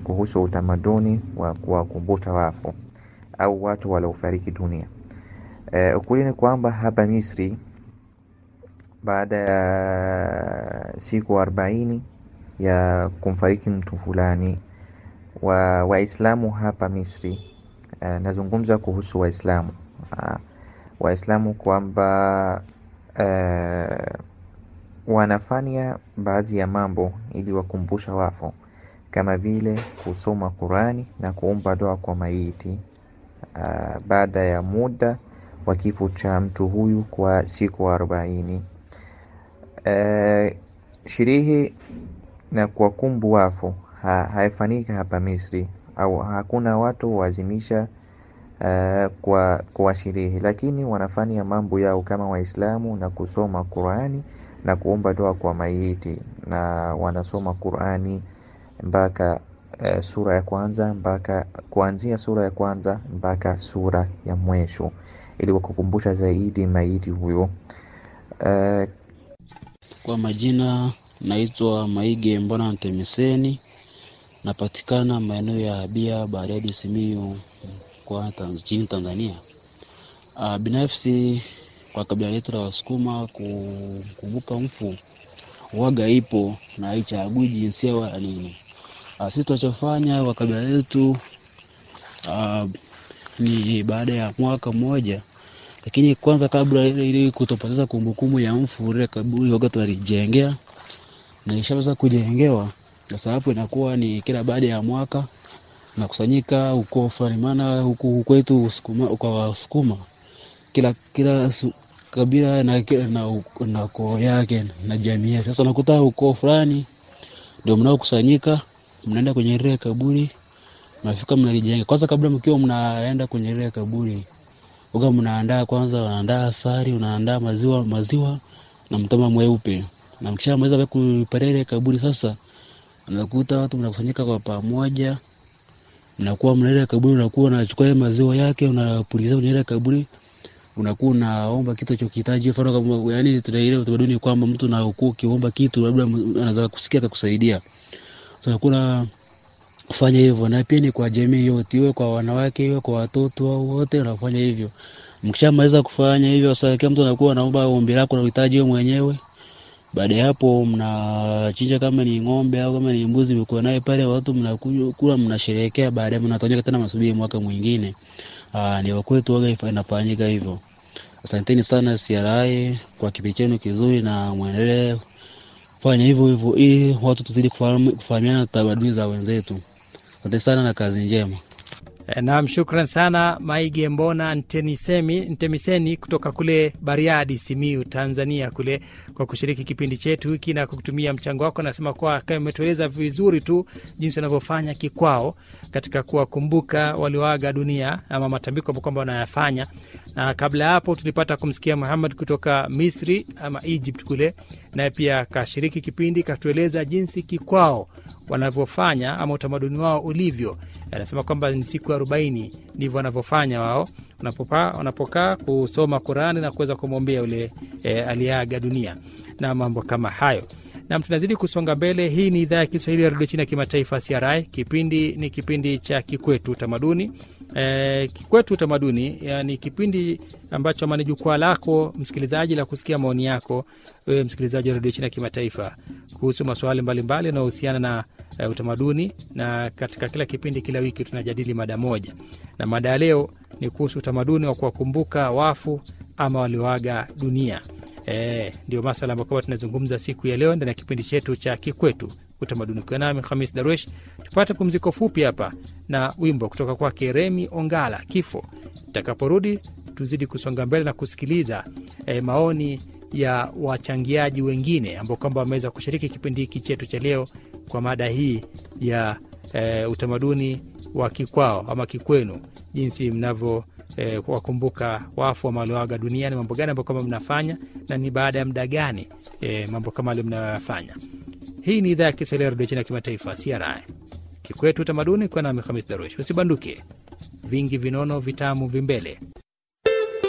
kuhusu utamaduni wa kuwakumbusha wafu au watu waliofariki dunia. E, ukweli ni kwamba hapa Misri baada ya siku arobaini ya kumfariki mtu fulani wa Waislamu hapa Misri e, nazungumza kuhusu Waislamu Waislamu kwamba e, wanafanya baadhi ya mambo ili wakumbusha wafu kama vile kusoma Qurani na kuomba dua kwa maiti uh, baada ya muda wa kifo cha mtu huyu kwa siku arobaini. Uh, sherehe na kuwakumbu wafu ha, haifanyika hapa Misri au hakuna watu wazimisha uh, kwa, kwa sherehe, lakini wanafanya mambo yao kama Waislamu na kusoma Qurani na kuomba dua kwa maiti na wanasoma Qurani mpaka uh, sura ya kwanza mpaka kuanzia sura ya kwanza mpaka sura ya mwisho ili wakukumbusha zaidi maiti huyo. Uh, kwa majina naitwa Maige Mbona Ntemiseni, napatikana maeneo ya Bia Bariadi, Simiyu kwa nchini Tanzania. Uh, binafsi kwa kabila letu la Wasukuma kukumbuka mfu waga ipo na haichagui jinsia wala nini. Uh, sisi tunachofanya kwa kabila letu uh, ni baada ya mwaka mmoja, lakini kwanza kabla ili kutopoteza kumbukumbu ya mfu, ile kaburi waga tunalijengea na ishaweza kujengewa. Sasa hapo inakuwa ni kila baada ya mwaka nakusanyika huko fulani, maana huku kwetu kwa Wasukuma kila kila su, kabila na, na, na koo yake na jamii yake. Sasa nakuta ukoo fulani ndio mnaokusanyika, mnaenda kwenye ile kaburi, mnafika mnalijenga. Kwanza kabla mkiwa mnaenda kwenye ile kaburi, uga mnaandaa kwanza, unaandaa asali, unaandaa maziwa maziwa na mtama mweupe, na mkishamaliza kupeleka ile kaburi, sasa unakuta watu mnakusanyika kwa pamoja, mnakuwa mna ile kaburi, unakuwa unachukua ile maziwa yake unapuliza kwenye ile kaburi unakuwa unaomba kitu chokihitaji. Mfano kama yani, tuna ile utamaduni kwamba mtu na ukuu ukiomba kitu labda anaweza kusikia akakusaidia. Sasa kuna kufanya hivyo, na pia ni kwa jamii yote, iwe kwa wanawake, iwe kwa watoto au wote wanafanya hivyo. Mkishamaliza kufanya hivyo, sasa kila mtu anakuwa anaomba ombi lako na uhitaji wewe mwenyewe. Baada ya hapo, mnachinja kama ni ng'ombe au kama ni mbuzi, mko naye pale, watu mnakula, mnasherehekea. Baadaye mnatonyeka tena, masubiri mwaka mwingine. Aa, ni wakwetu waga inafanyika hivyo. Asanteni sana CRI kwa kipindi chenu kizuri, na mwendelee fanya hivyo hivyo ili watu tuzidi kufahamiana tamaduni za wenzetu. Asante sana na kazi njema. Naam, shukran sana Maige Mbona Ntemisemi, Ntemiseni kutoka kule Bariadi, Simiu, Tanzania kule kwa kushiriki kipindi chetu hiki na kutumia mchango wako. Nasema kuwa kama umetueleza vizuri tu jinsi wanavyofanya kikwao katika kuwakumbuka walioaga dunia ama matambiko ambao kwamba wanayafanya. Na kabla ya hapo tulipata kumsikia Muhammad kutoka Misri ama Egypt kule, naye pia kashiriki kipindi katueleza jinsi kikwao wanavyofanya ama utamaduni wao ulivyo. Anasema kwamba ni siku arobaini ndivyo wanavyofanya wao wanapokaa kusoma Qurani na kuweza kumwombea ule e, aliyeaga dunia na mambo kama hayo. Nam, tunazidi kusonga mbele. Hii ni idhaa ya Kiswahili ya redio China ya kimataifa CRI. Kipindi ni kipindi cha Kikwetu Utamaduni. E, Kikwetu Utamaduni ni kipindi ambacho ama ni jukwaa lako msikilizaji la kusikia maoni yako wewe msikilizaji wa redio China ya kimataifa kuhusu masuala mbalimbali yanayohusiana na e, utamaduni, na katika kila kipindi, kila wiki tunajadili mada moja, na mada ya leo ni kuhusu utamaduni wa kuwakumbuka wafu ama walioaga dunia. E, ndio masala ambayo kwamba tunazungumza siku ya leo ndani ya kipindi chetu cha Kikwetu Utamaduni. Ukiwa nami Hamis Darwesh, tupate pumziko fupi hapa na wimbo kutoka kwake Remi Ongala, Kifo. Tutakaporudi tuzidi kusonga mbele na kusikiliza e, maoni ya wachangiaji wengine ambao kwamba wameweza kushiriki kipindi hiki chetu cha leo kwa mada hii ya e, utamaduni wa kikwao ama kikwenu, jinsi mnavyo E, wakumbuka wafu ama walioaga duniani, mambo gani ambayo kama mnafanya na ni baada ya muda gani e, mambo kama ale mnayoyafanya. Hii ni idhaa ya Kiswahili ya redio China ya kimataifa CRI, Kikwetu Utamaduni, kwa nami Hamis Darush. Usibanduke, vingi vinono vitamu vimbele.